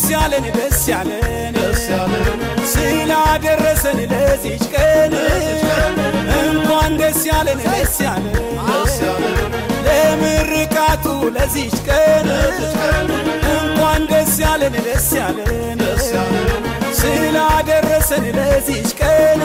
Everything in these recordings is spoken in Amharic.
ያለን ደስ ያለን ስላደረሰን ለዚች ቀን እንኳን ደስ ያለን ደስ ያለን ለምርቃቱ ለዚች ቀን እንኳን ደስ ያለን ደስ ያለን ስላደረሰን ለዚች ቀን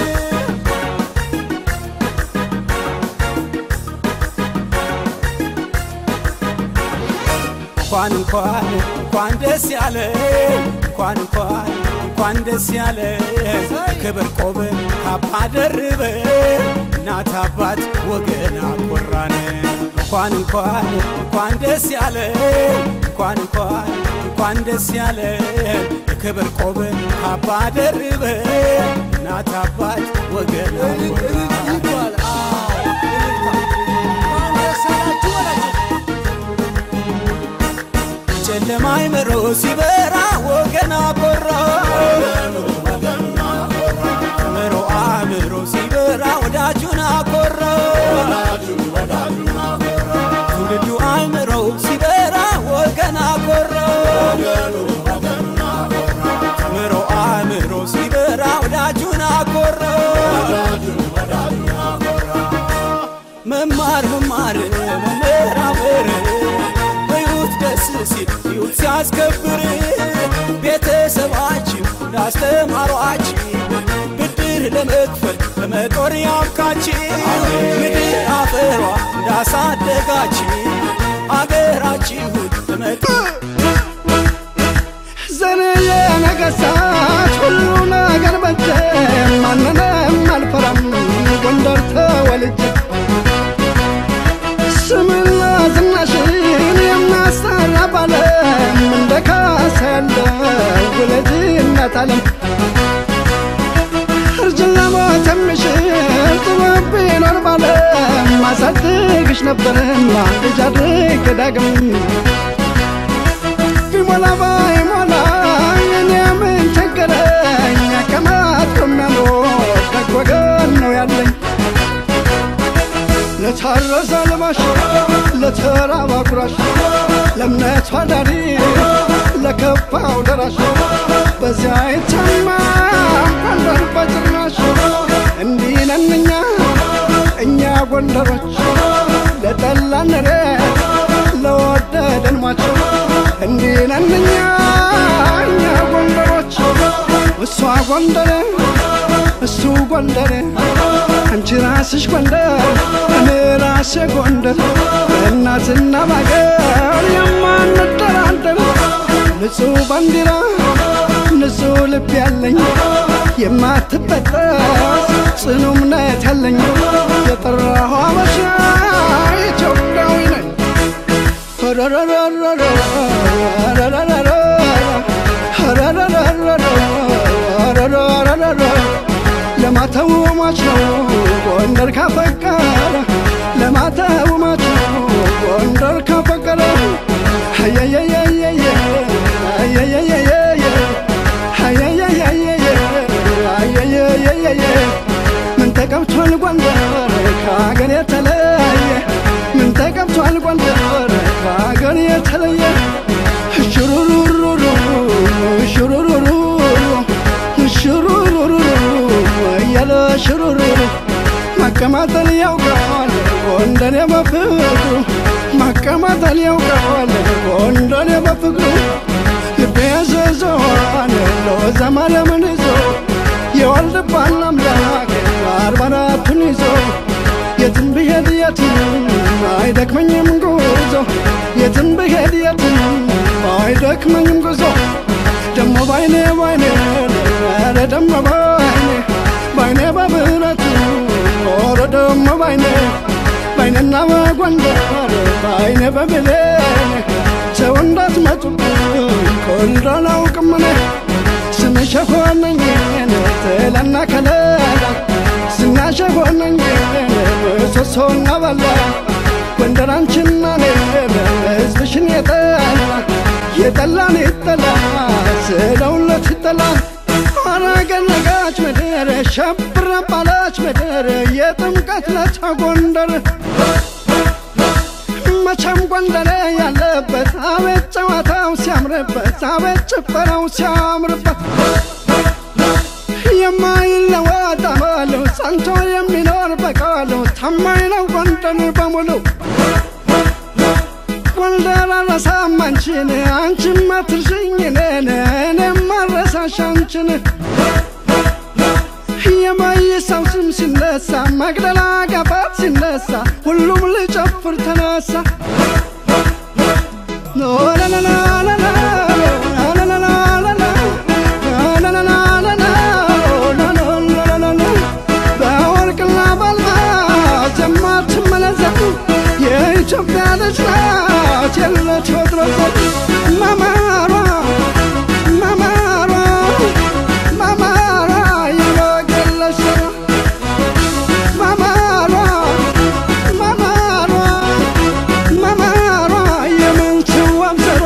እንኳን እንኳን እንኳን ደስ ያለ እንኳን እንኳን እንኳን ደስ ያለ ክብር ቆብ ካባ ደርበ እናት አባት ወገን አኮራን እንኳን እንኳን እንኳን ደስ ያለ እንኳን እንኳን እንኳን ደስ ያለ ክብር ቆብ ካባ ደርበ እናት አባት ወገን አኮራን ጨለማ አይምሮ ሲበራ ወገን አኮራ አእምሮ አእምሮ ሲበራ ወዳጁን አኮራ ትውልዱ አእምሮ ሲበራ ወገን አኮራ አእምሮ አእምሮ ሲበራ ወዳጁን አኮራ መማር መማር መመራመር በሕይወት ደስ ሲል ሕይወት ሲያስከብር ቤተሰባችን እንዳስተማሯችን ብድር ለመክፈል በመጦር ያብቃችን ምድር አፈሯ እንዳሳደጋችን አገራችሁን በመጦ ዘንየ ነገሥታት ሁሉ ነገር በጀ ማንንም አልፈራም ጎንደር ተወልጄ ስምና ዝናሽን የሚያሰራ ባለም እንደ ካሳ ያለ ውለጅነት አለም እርጅና ሞት የሚሽር ጥበብ ቢኖር ባለም ማሳድግሽ ነበርና ልጅ አድርግ ዳግም ቢሞላ ባይሞላ የኔ ምን ቸገረኝ አቀማጥ የሚያኖር ደግ ወገን ነው ያለኝ ለታረዘ ልባሽ ለተራባ ኩራሽ ለእምነቷ ዳሪ ለከፋው ደራሽ በዚያ ይተማ ጎንደር በጭራሽ እንዲህ ነን እኛ እኛ ጎንደሮች ለጠላን ሬት ለወደደን ሟች እንዲህ ነን እኛ እኛ ጎንደሮች እሷ ጎንደር እሱ ጎንደር አንቺ ራስሽ ጎንደር እኔ ራሴ ጎንደር በእናትና ባገር የማንደራደር ንጹሕ ባንዲራ ንጹሕ ልብ ያለኝ የማትበጠስ ጽኑ እምነት ያለኝ የጠራሁ አበሻ ኢትዮጵያዊ ነኝ ለማተው ሟች ነው ጎንደር ካፈቀረ ለማተው ሟች ነው ጎንደር ካፈቀረ አየየየየየ አየየየየየ አየየየየየ አየየየየየ ምን ተቀብቷል ጎንደር ከአገር የተለየ ምን ተቀብቷል ጎንደር ከአገር የተለየ ሽሩሩሩሩ ሽሩሩሩ ሽሩሩሩ እያለ ሽሩሩሩ ማቀማጠል ያውቃል ጎንደር በፍቅሩ ማቀማጠል ያውቃል ጎንደር በፍቅሩ ልቤ ያዘዘዋል ለወዛ ማርያምን ይዞ የወልድባን አምላክ አርባ አራቱን ይዞ የትም ብሄድ የትም አይደክመኝም ጉዞ የትም ብሄድ የትም አይደክመኝም ጉዞ ደሞ ባይኔ ባይኔ ኧረ ደሞ ባይኔ ባይኔ በብረቱ ኧረ ደሞ ባይኔ ባይኔና በጎንደር ባይኔ በብሌን ሰው እንዳትመጡብኝ ኮንዶ አላውቅም እኔ ስምሽ ሆነኝ ጥላና ከለላ ዝናሽ ሆነኝ ምሰሶና በላ ጎንደር አንቺና እኔ ሕዝብሽን የጠላ የጠላን ይጠላ ስለውለት ይጠላ አረገነጋች ምድር ሸብረ ባላች ምድር የጥምቀት ለታ ጎንደር መቼም ጎንደሬ ያለበት አቤት ጨዋታው ሲያምርበት አቤት ጭፈራው ሲያምርበት የማይለወጥ አመሉ ጸንቶ የሚኖር በቃሉ ታማኝ ነው ጎንደር በሙሉ ጎንደር አልረሳም አንቺን አንቺም አትርሽኝ እኔን እኔም አልረሳሽ አንቺን የማይሳው ስም ሲነሳ መቅደላ ጋፋት ሲነሳ ሁሉም ልጨፍር ተነሳ ላላላላላ በወርቅና በአልማዝ የማትመለዘብ የኢትዮጵያ ልጅ ናት የለች ወትሮት መማሯ መማሯ መማሯ የበገለች መማሯ መማሯ መማሯ የምንችዋም ዘሯ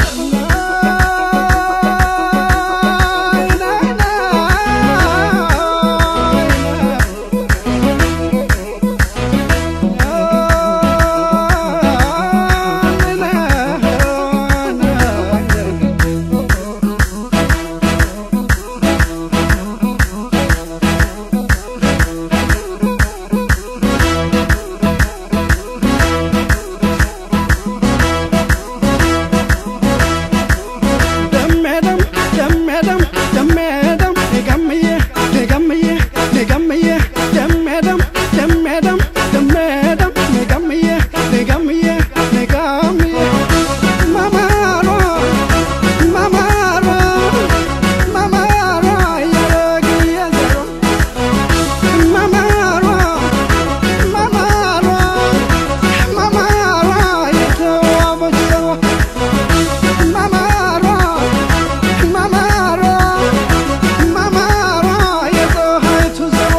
ደሜደም ደሜደም ደሜደም ገምዬ ገምዬ ገምዬ ደሜደም ደሜደም ደሜደም ገምዬ ገምዬ ገምዬ መማሯ መማሯ መማሯ የበግዬ ዘሯ መማሯ መማሯ መማሯ የተዋበች ዘሯ መማሯ መማሯ መማሯ የፀሐይቱ ዘሯ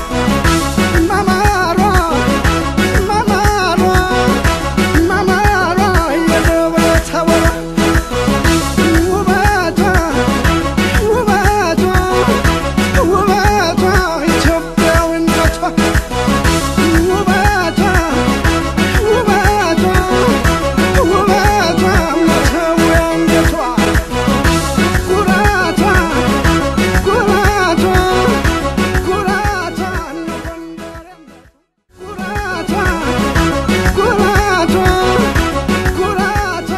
መማሯ መማሯ መማሯ የደብረ ታቦሯ ውበቷ ውበቷ ውበቷ ኢትዮጵያዊነቷ ውበቷ ውበቷ ውበቷ መተውያነቷ ኩራቷ ኩራቷ ኩራቷ ኩራቷ ኩራቷ ኩራቷ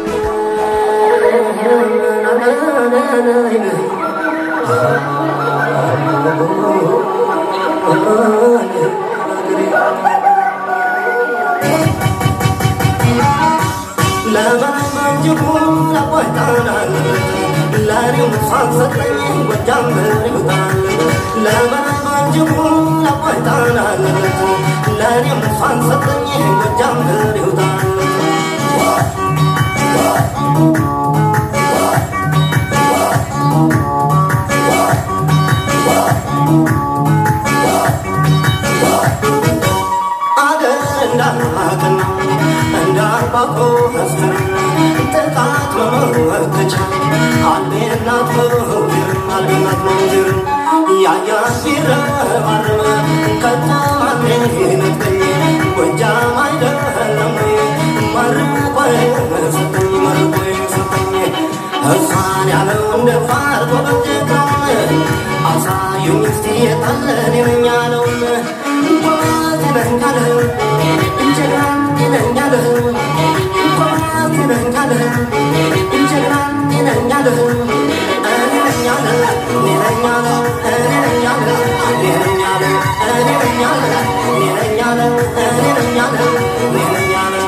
አገር እንዳናቅና እንዳርባቆ መስከረ ጥቃት መመከቻ አልቤናት መውዝር አልቤናት መውዝር ያያት ቢረባረበ ከተማኔ ነጠኝ ጎጃም አይደለም መርቆ ሰጠኝ መርቆ ሰጠኝ እሷን ያለው እንደ ፋር ጎበጀተውን አሳዩኝ እስቲ የታለን የነኛለውን ጓዝ ይነኛለህ እንጀራ ይነኛለህ ጓዝ ይነኛለህ እንጀራ ይነኛለህ እኔ ነኛለህ እኔ ነኛለህ እኔ ነኛለህ እኔ ነኛለህ እኔ ነኛለህ እኔ ነኛለህ እኔ ነኛለህ እኔ ነኛለህ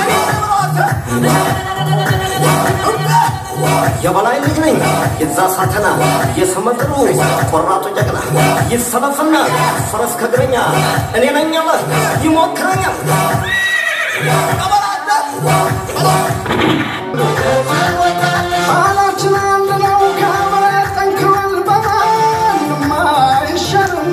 የበላይ ልጅ ነኝ የዛ ሳተና የስመጥሩ ቆራጡ ጀግና ይሰለፍና ፈረስ ከእግረኛ እኔ ነኝ አለ ይሞክረኛል ቃላችን አንድ ነው ከመሬት ጠንክሯል በማንም አይሻልም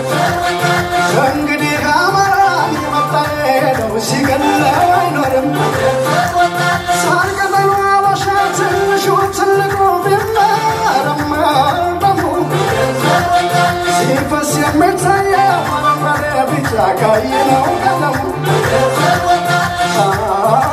እንግዲህ አማራን የመጣ ሄደው ሲገለው አይኖርም ሳር ቅጠሉ አበሻ ትንሹ ትልቁ ቢመረመ ደሙ ሲፈስ የሚታየው አረንጓዴ ቢጫ ቀይ ነው ቀለሙ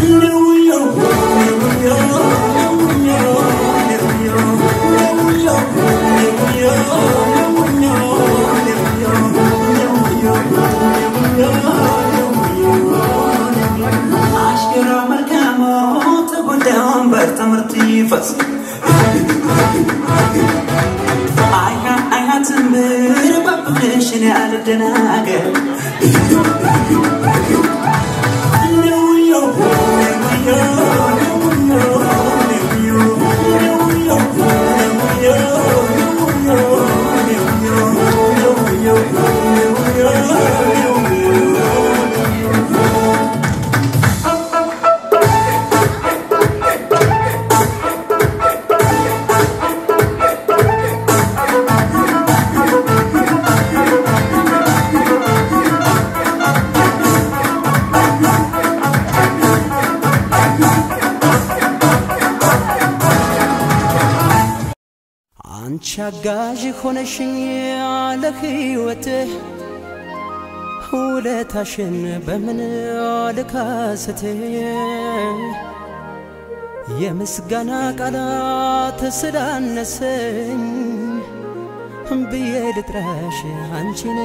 አሽከራ መልካሞ ተጎዳ ወንበር ትምህርት ይፈስ አይሃ አይሃ ትንብር ባብሽን ያልደናገር አንቺ አጋዥ ሆነሽኝ ያለ ሕይወትህ ውለታሽን በምን ልካስት የምስጋና ቃላት ስላነሰኝ ብዬ ልጥራሽ አንቺን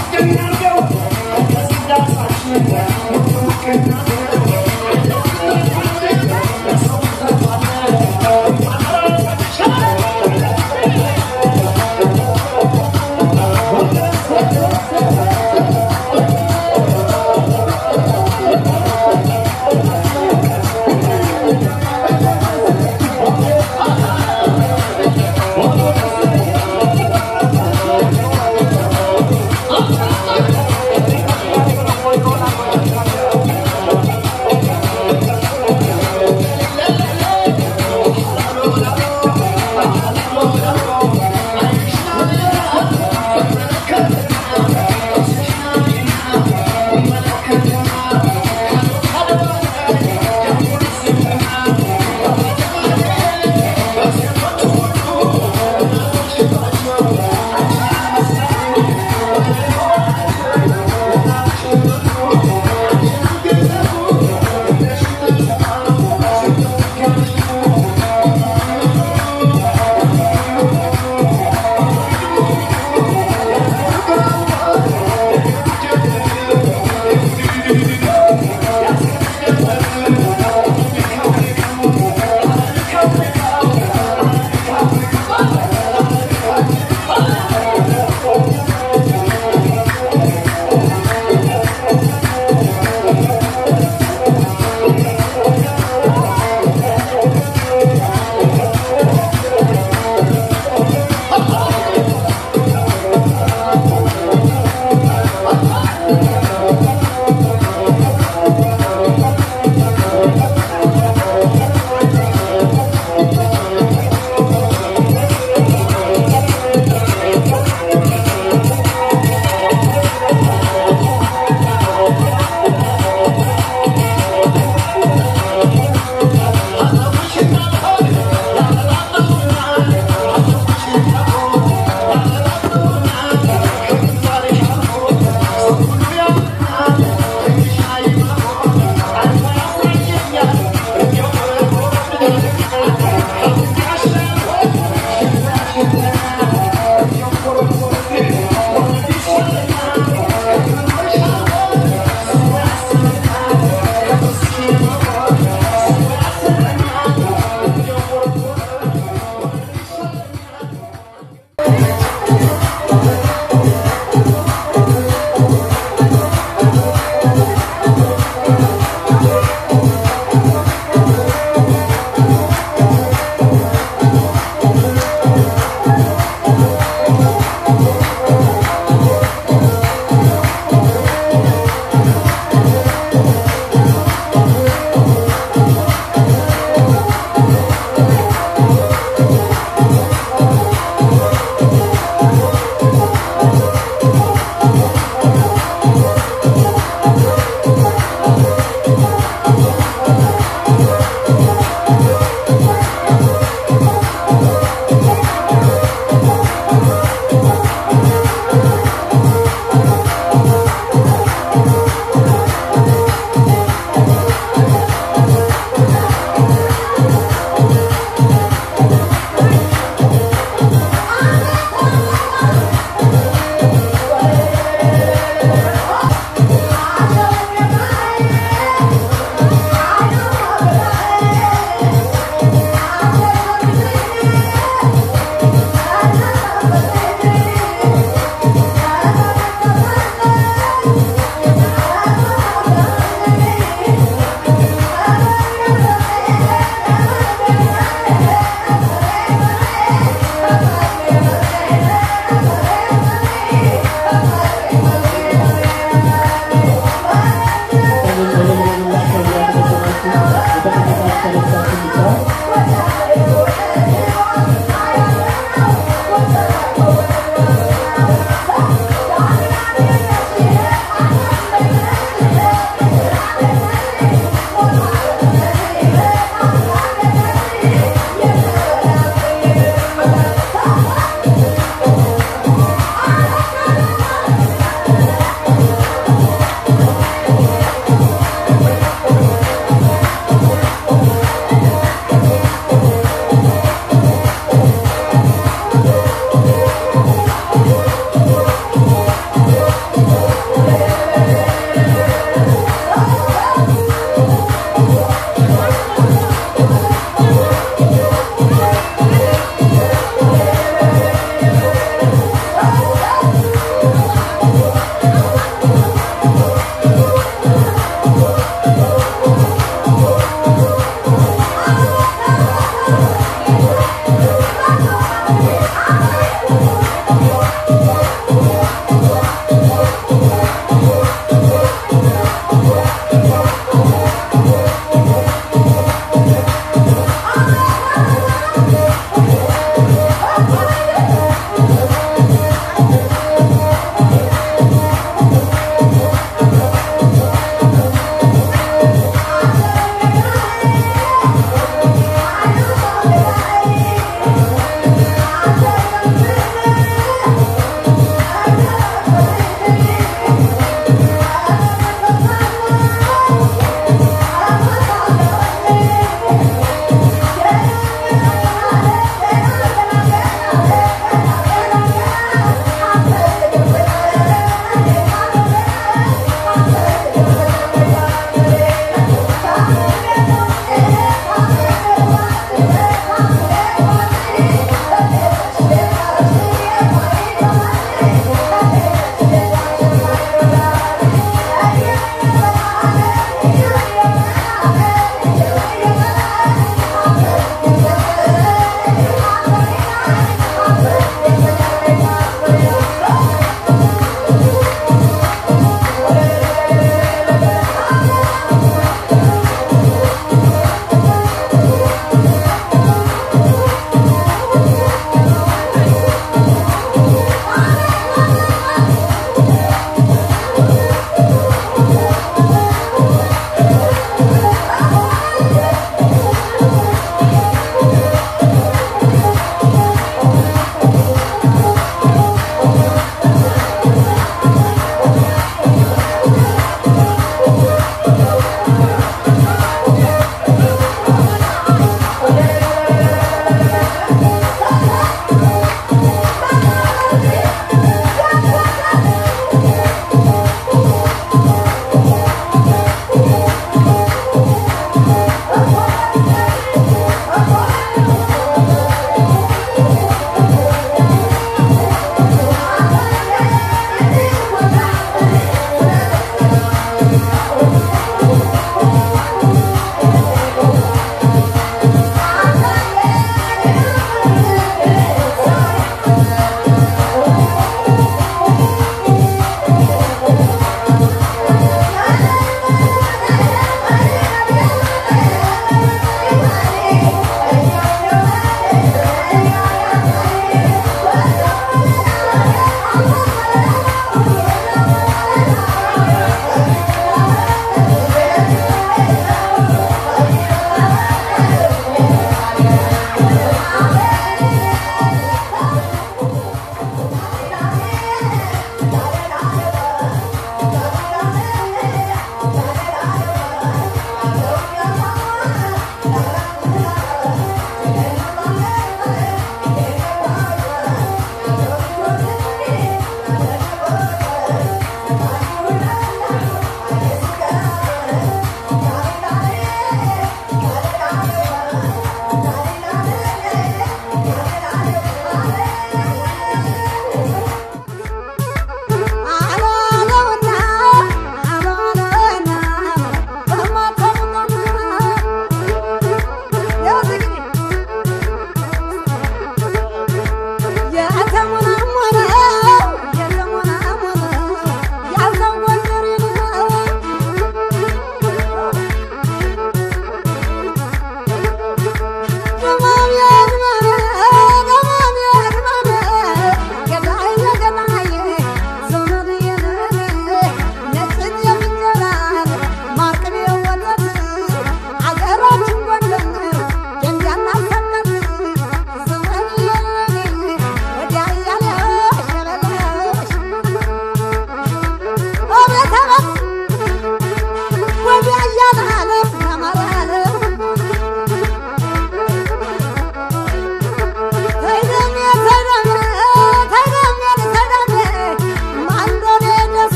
Thank you.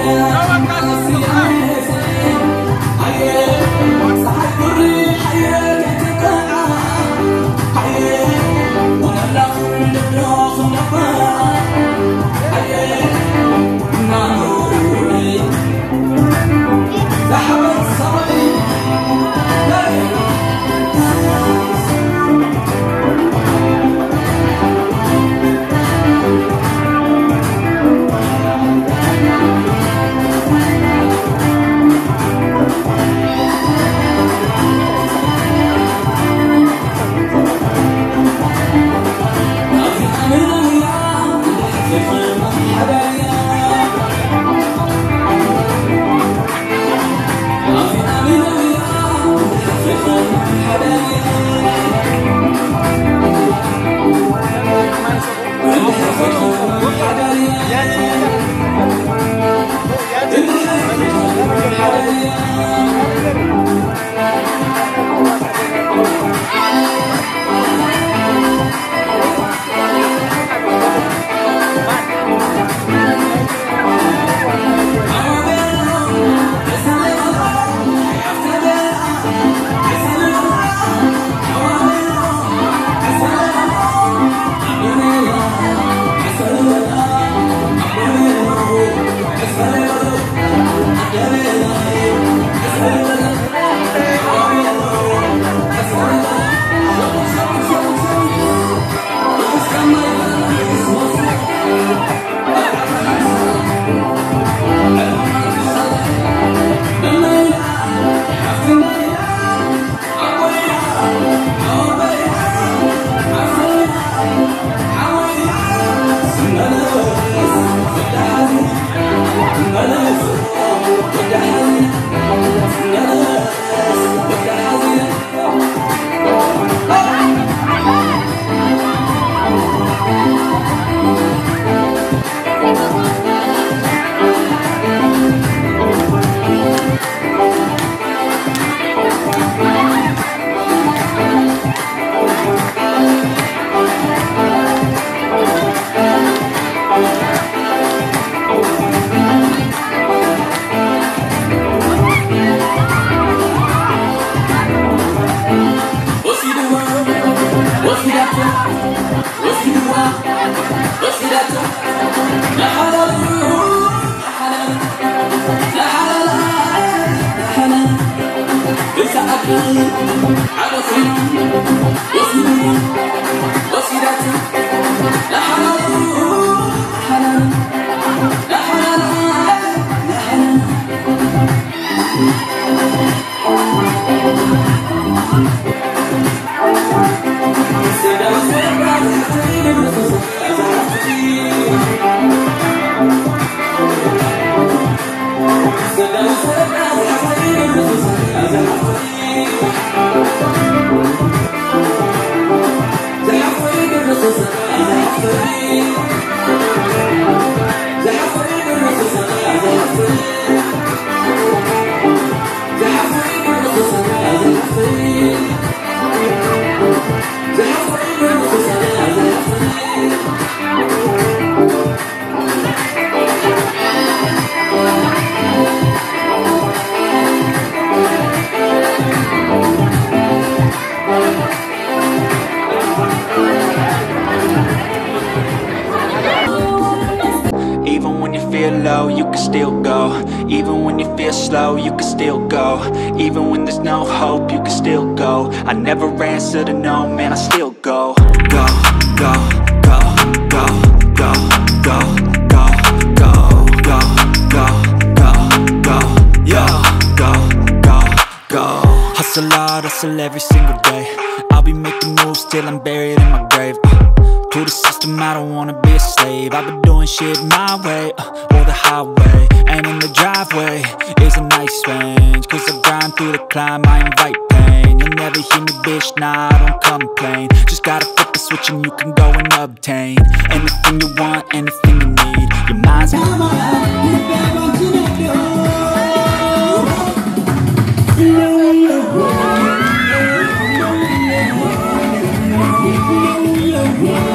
Even when you feel low, you can still go. Even when you feel slow, you can still go. Even when there's no hope, you can still go. I never answer to no, man, I still go. Go, go, go, go, go, go, go, go, go, go, go, go, yo, go, go, go. Hustle hard, hustle every single day. I'll be making moves till I'm buried in my grave. Uh, to the system, I don't wanna be a slave. I've been doing shit my way, uh, or the highway. And in the driveway is a nice range. Cause I grind through the climb, I invite pain. You'll never hear me, bitch, nah, I don't complain. Just gotta flip the switch and you can go and obtain anything you want, anything you need. Your mind's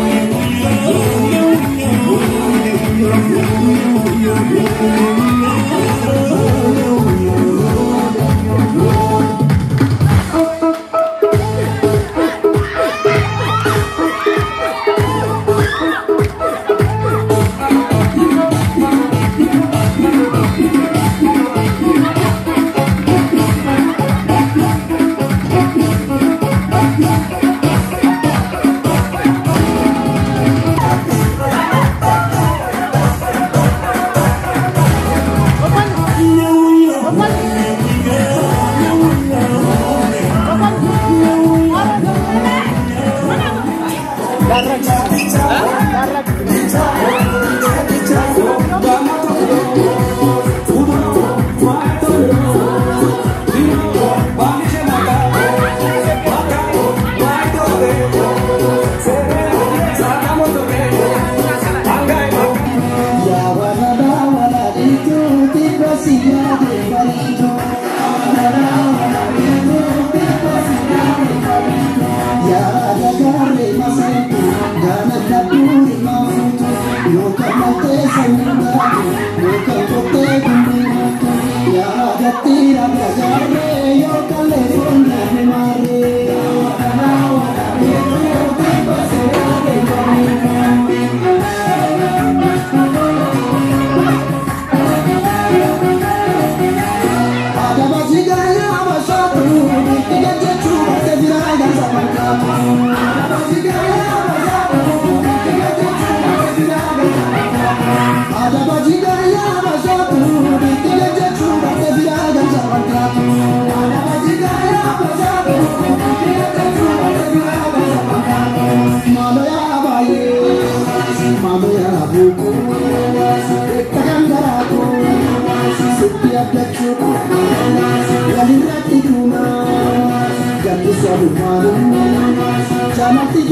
Yeah. Jalati